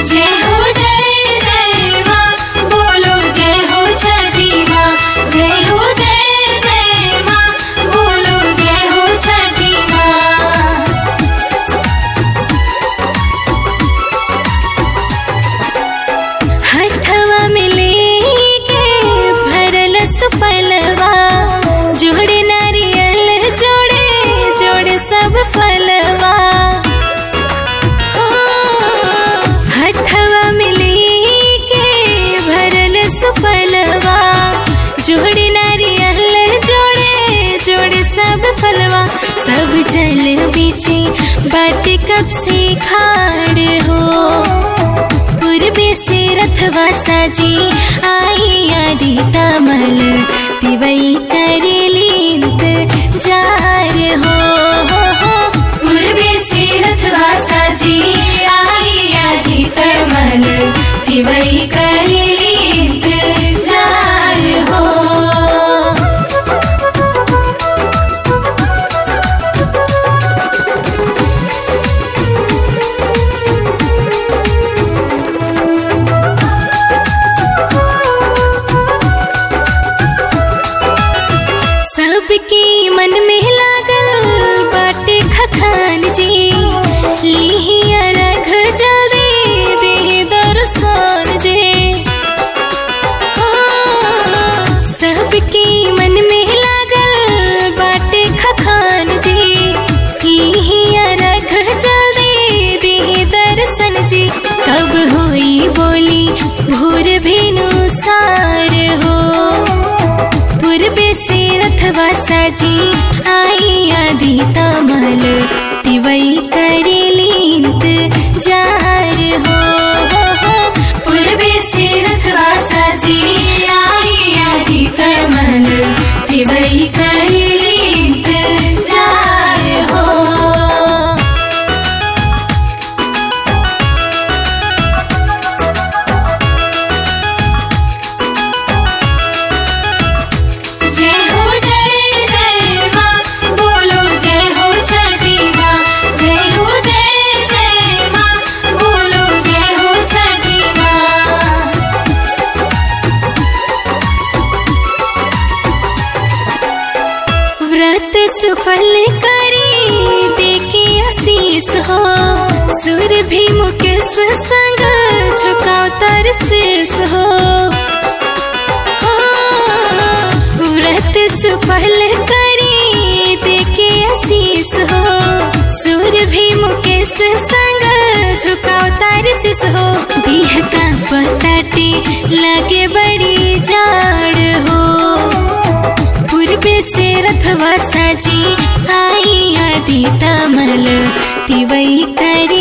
जय हो जय जय माँ बोलो जय हो छठी माँ जय हो जय जय माँ बोलो जय हो छठी माँ हथवा मिले के भरल सुपलवा जोड़े नारियल जोड़े जोड़े सब फलवा हो, हथवा मिले के भरल सुपलवा जोड़े नारियल जोड़े जोड़े सब फलवा सब जल बीचे बाट कब से खाड़ हो पूर्वे से रथवा साजी आई आदि तमल दिवई करेलीत जार हो, हो, हो पूर्वे से रथवा साजी आई आदि कमल दिवई करेली जार हो सबके मन में लागल बाटे खखान जी लिहिया रख जल्दी दे दर्शन जे हाँ, सबके मन में लागल बाटे खखान जी लिहिया रख जल्दी दे दर्शन जी कब होई बोली भोर भेनु सार हो पूर्वे से रथवा साजी आई आदि तमल तिवई करेलीत जार हो, हो, हो पूर्वे से रथवा साजी आई आदि कमल दिवई करेली जार हो जय हो जय जय माँ बोलो जय हो छठी माँ जय हो जय जय माँ बोलो जय हो छठी माँ व्रत सुफल करी देखे आशीष हो सुर भी मुकेश संग झुकाओ तर शेष हो हाँ, व्रत सुफल करी देखे आशीष हो सुर भी मुकेश संग झुकाओ तर शेष हो देह का पताटे लगे बड़ी जाड़ हो पूर्वे से रथवा साजी आई आदि तमल तिवई करे